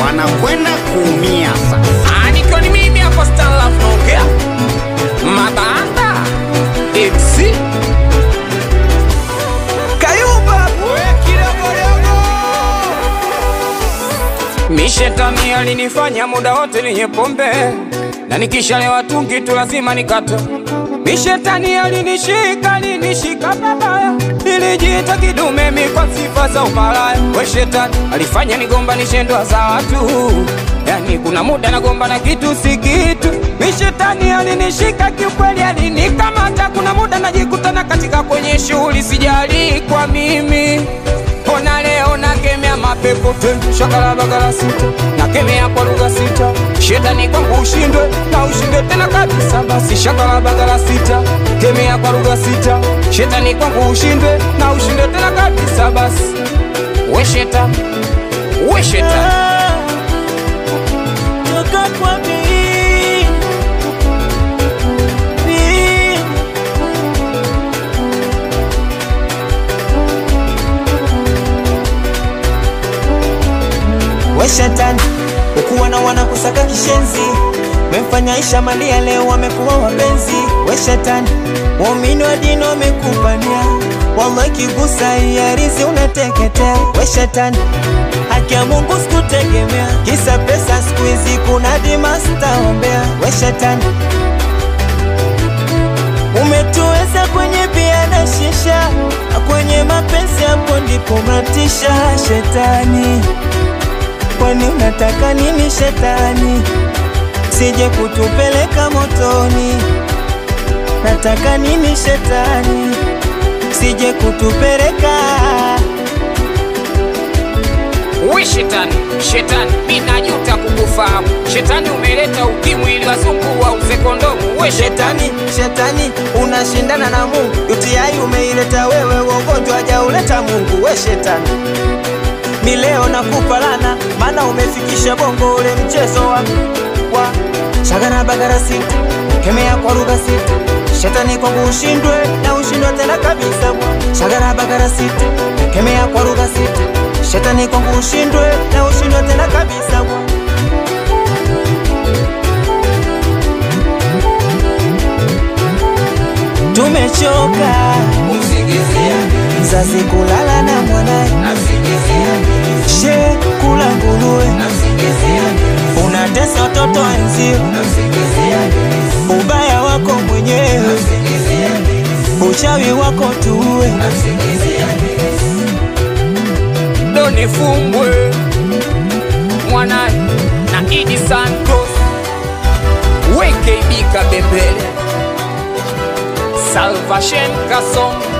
wanakwenda kuumia sasa. Ah, nikiwa ni mimi hapo Stanlaf naongea Mabanda MC Kayumba Mishetani alinifanya muda wote ninye pombe na nikishalewa tungi tu lazima nikate. Mishetani alinishika alinishika babaya, nilijiita kidume mi kwa sifa za umalaya. We shetani alifanya nigombanishe ndoa za watu, yani kuna muda nagomba na kitu si kitu. Mishetani alinishika kiukweli, alinikamata. Kuna muda najikutana katika kwenye shughuli, sijali kwa mimi Ona leo nakemea mapepo te shakala bagala sita nakemea kwa lugha sita shetani kwangu ushindwe na ushindwe tena kabisa basi shakala bagala sita kemea kwa lugha sita shetani kwangu ushindwe na ushindwe tena kabisa basi we shetani we shetani toka kwa mimi. Mimi. We shetani, ukuwa na wana kusaka kishenzi, memfanya Aisha Malia leo wamekuwa wapenzi. We shetani, waumini wa dini wamekupania, wallahi kigusa iarizi unateketea. We shetani, haki ya Mungu sikutegemea, kisa pesa siku hizi kuna dimasta ombea. We shetani, umetuweza kwenye bia na shisha, na kwenye mapenzi hapo ndipo matisha. Shetani, kwani unataka nini shetani? Sije kutupeleka motoni, nataka nini shetani? Sije kutupeleka we shetani shetani mi najuta kukufahamu shetani umeleta ukimwi ili wazungu wauze kondomu we shetani shetani, shetani unashindana na Mungu. UTI umeileta wewe, ugonjwa hajauleta Mungu. We shetani, mi leo nakupa lana, maana umefikisha bongo ule mchezo wa wa shagana bagara sita, kemea kwa lugha sita. Shetani kwangu ushindwe na ushindwe tena kabisa. Shagara bagara sita, kemea kwa lugha sita. Shetani kwangu ushindwe na ushindwe tena kabisa. Tumechoka mzazi kulala na mwanaye, she kula nguruwe, unatesa watoto wenzio, ubaya wako mwenyewe, uchawi wako tuwe. Doni Fumbwe Mwanani na Idi Santos WKB Kabembele Salvation Kasongo